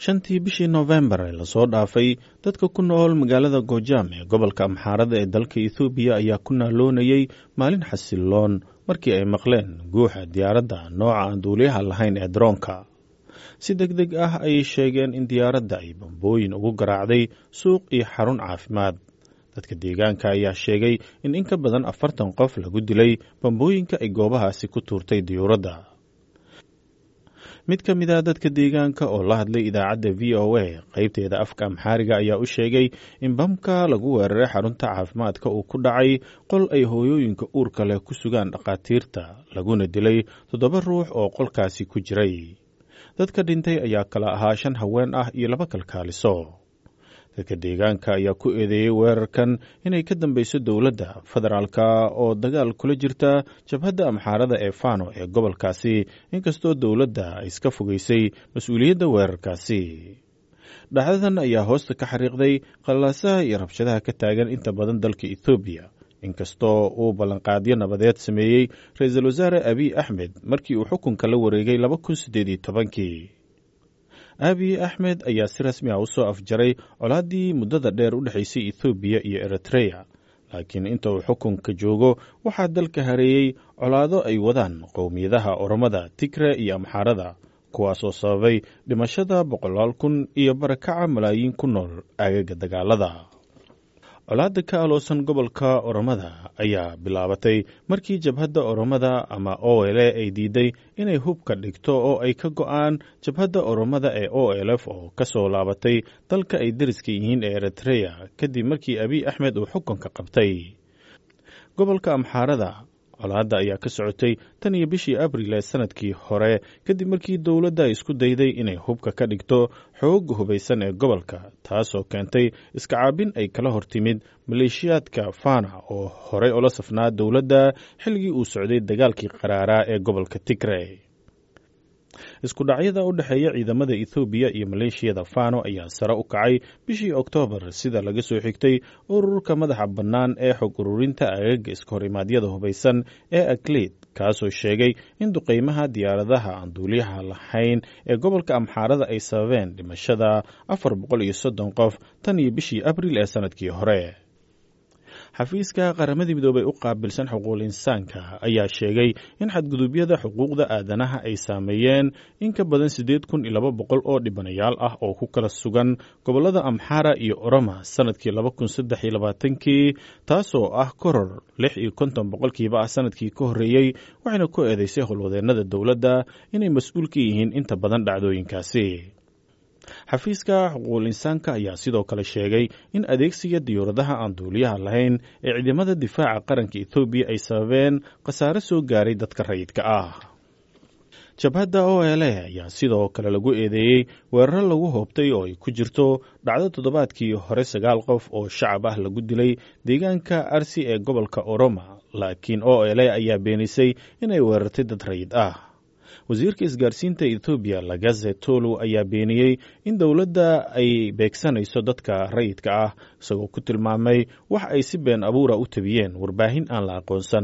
shantii bishii noofembar ee lasoo dhaafay dadka ku nool magaalada goojaam ee gobolka amxaarada ee dalka ethoobiya ayaa ku naaloonayey maalin xasiloon markii ay maqleen guuxa diyaaradda nooca aan duuliyaha lahayn ee daroonka si deg deg ah ayay sheegeen in diyaaradda ay bambooyin ugu garaacday suuq iyo xarun caafimaad dadka deegaanka ayaa sheegay in in ka badan afartan qof lagu dilay bambooyinka ay goobahaasi ku tuurtay diyuuradda mid ka mid a dadka deegaanka oo la hadlay idaacadda v o a qaybteeda afka amxaariga ayaa u sheegay in bamka lagu weeraray xarunta caafimaadka uu ku dhacay qol ay hooyooyinka uurka leh ku sugaan dhakhaatiirta laguna dilay toddoba ruux oo qolkaasi ku jiray dadka dhintay ayaa kala ahaa shan haween ah iyo laba kalkaaliso dadka deegaanka ayaa ku eedeeyey weerarkan inay ka dambeyso dowladda federaalka oo dagaal kula jirta jabhadda amxaarada ee fano ee gobolkaasi inkastoo dowladda ay iska fogeysay mas-uuliyadda weerarkaasi dhacdadan ayaa hoosta ka xariiqday qallaasaha iyo rabshadaha ka taagan inta badan dalka ethoobiya inkastoo uu ballanqaadyo nabadeed sameeyey ra-iisul wasaare abiy axmed markii uu xukunka la wareegay laba kun siddeed iyo tobankii abiy axmed ayaa si rasmi ah u soo afjaray colaaddii muddada dheer u dhexaysay ethoobiya iyo eritreya laakiin inta uu xukunka joogo waxaa dalka hareeyey colaado ay wadaan qowmiyadaha oromada tigre iyo amxaarada kuwaasoo sababay dhimashada boqolaal kun iyo barakaca malaayiin ku nool aagaga dagaalada colaadda ka aloosan gobolka oromada ayaa bilaabatay markii jabhadda oromada ama o l ay diiday inay hubka dhigto oo ay ka go'aan jabhadda oromada ee o l f oo ka soo laabatay dalka ay deriska yihiin ee eritreya kadib markii abiy axmed uu xukunka qabtay gobolka amxaarada colaadda ayaa ka socotay tan iyo bishii abril ee sanadkii hore kadib markii dowladda ay isku dayday inay hubka ka dhigto xoogga hubaysan ee gobolka taasoo keentay iska caabin ay kala hortimid maleeshiyaadka fana oo horey ula safnaa dowladda xilligii uu socday dagaalkii qaraaraa ee gobolka tigre isku dhacyada u dhexeeya ciidamada ethoobiya iyo maleeshiyada fano ayaa sare u kacay bishii oktoobar sida laga soo xigtay ururka madaxa bannaan ee xog ururinta agaga iska hor imaadyada hubaysan ee akleid kaasoo sheegay in duqeymaha diyaaradaha aan duuliyaha lahayn ee gobolka amxaarada ay sababeen dhimashada afar boqol iyo soddon qof tan iyo bishii abril ee sanadkii hore xafiiska qaramadii midoobay u qaabilsan xuquuqul insaanka ayaa sheegay in xadgudubyada xuquuqda aadanaha ay saameeyeen in ka badan siddeed kun iyo laba boqol oo dhibanayaal ah oo ku kala sugan gobollada amxara iyo oroma sanadkii laba kun saddex iyo labaatankii taasoo ah koror lix iyo konton boqolkiiba ah sanadkii ka horreeyey waxayna ku eedeysay howlwadeennada dowladda inay mas-uul ka yihiin inta badan dhacdooyinkaasi xafiiska xuquuqul insaanka ayaa sidoo kale sheegay in adeegsiga diyuuradaha aan duuliyaha lahayn ee ciidamada difaaca qaranka ethoobiya ay sababeen khasaare soo gaaray dadka rayidka ah jabhadda o l ayaa sidoo kale lagu eedeeyey weeraro lagu hoobtay oo ay ku jirto dhacdo toddobaadkii hore sagaal qof oo shacab ah lagu dilay deegaanka arsi ee gobolka oroma laakiin o l ayaa beenisay inay weerartay dad rayid ah wasiirka isgaarsiinta ethoobiya lagaze tolu ayaa beeniyey in dowladda ay beegsanayso dadka rayidka ah isagoo ku tilmaamay wax ay si been abuura u tabiyeen warbaahin aan la aqoonsan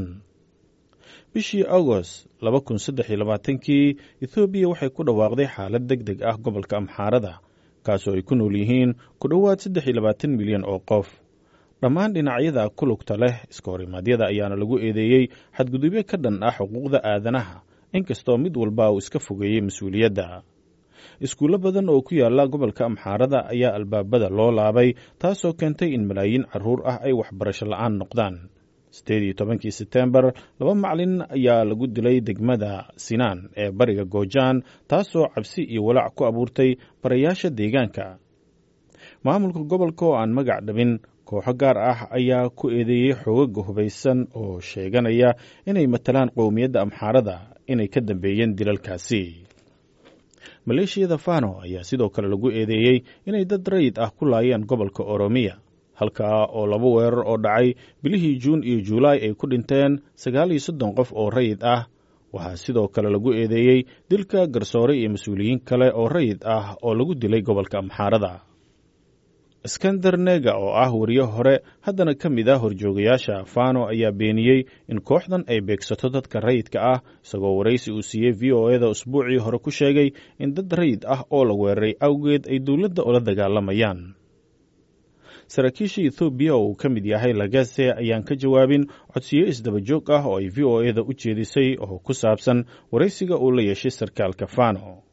bishii agost laba kun saddex iyo labaatankii ethoobiya waxay ku dhawaaqday xaalad deg deg ah gobolka amxaarada kaasoo ay ku nool yihiin ku dhowaad saddex iyo labaatan milyan oo qof dhammaan dhinacyada ku lugta leh iska horimaadyada ayaana lagu eedeeyey xadgudubyo ka dhan ah xuquuqda aadanaha inkastoo mid walba uu iska fogeeyey mas-uuliyadda iskuullo badan oo ku yaala gobolka amxaarada ayaa albaabada loo laabay taasoo keentay in malaayiin carruur ah ay waxbarasho la'aan noqdaan siddeed iyo tobankii setembar laba macalin ayaa lagu dilay degmada sinaan ee bariga goojaan taasoo cabsi iyo walaac ku abuurtay barayaasha deegaanka maamulka gobolka oo aan magac dhabin kooxo gaar ah ayaa ku eedeeyey xoogaga hubaysan oo sheeganaya inay matalaan qowmiyadda amxaarada inay ka dambeeyeen dilalkaasi maleeshiyada fano ayaa sidoo kale lagu eedeeyey inay dad rayid ah ku laayeen gobolka oromiya halkaa oo laba weerar oo dhacay bilihii juun iyo juulaay ay ku dhinteen sagaal iyo soddon qof oo rayid ah waxaa sidoo kale lagu eedeeyey dilka garsoore iyo mas-uuliyiin kale oo rayid ah oo lagu dilay gobolka amxaarada iskander nega oo ah wariye hore haddana ka mid ah horjoogayaasha fano ayaa beeniyey in kooxdan ay beegsato dadka rayidka ah isagoo waraysi uu siiyey v o eda usbuucii hore ku sheegay in dad rayid ah oo la weeraray awgeed ay dowladda ula dagaalamayaan saraakiisha ethoobiya oo uu ka mid yahay lagase ayaan ka jawaabin codsiyo isdaba joog ah oo ay v o eda u jeedisay oo ku saabsan waraysiga uu la yeeshay sarkaalka fano